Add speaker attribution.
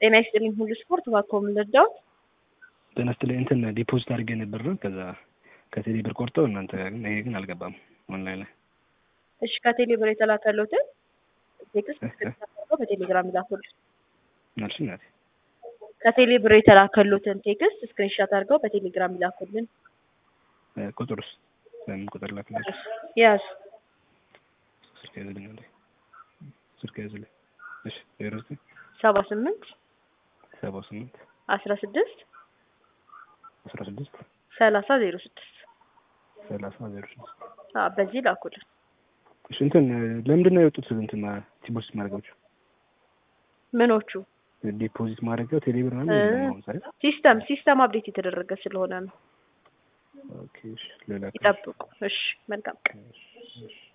Speaker 1: ጤና ይስጥልኝ ሁሉ ስፖርት እባክዎ ምን ልርዳዎት?
Speaker 2: ጤና ይስጥልኝ እንትን ዲፖዚት አድርጌ ነበር ነው ከዛ ከቴሌ ብር ቆርጠው እናንተ ግን ይሄ ግን አልገባም ኦንላይን ላይ
Speaker 1: እሺ ከቴሌ ብር የተላከልዎትን ቴክስት አድርገው በቴሌግራም ይላኩልን።
Speaker 2: መልሽ እናቴ
Speaker 1: ከቴሌ ብር የተላከልዎትን ቴክስት ስክሪንሻት አድርገው በቴሌግራም ይላኩልን።
Speaker 2: ቁጥሩስ ለምን ቁጥር ላክላችሁ?
Speaker 1: ያዝ
Speaker 2: ስልክ ያዝልኝ አንዴ ስልክ ያዝልኝ። እሺ ዜሮ ዘጠኝ
Speaker 1: ሰባ ስምንት
Speaker 2: ሰባ ስምንት
Speaker 1: አስራ ስድስት
Speaker 2: አስራ ስድስት
Speaker 1: ሰላሳ ዜሮ ስድስት
Speaker 2: ሰላሳ ዜሮ ስድስት
Speaker 1: አዎ በዚህ ላኩልን።
Speaker 2: እሺ እንትን ለምንድን ነው የወጡት? እንትን ዲፖዚት ማድረጋቸው
Speaker 1: ምኖቹ
Speaker 2: ዲፖዚት ማድረጊያው ቴሌ ብር ምናምን የለም አሁን ዛሬ።
Speaker 1: ሲስተም ሲስተም አፕዴት የተደረገ ስለሆነ ነው።
Speaker 2: ኦኬ እሺ ሌላ
Speaker 1: ይጠብቁ። እሺ መልካም ቀን።
Speaker 2: እሺ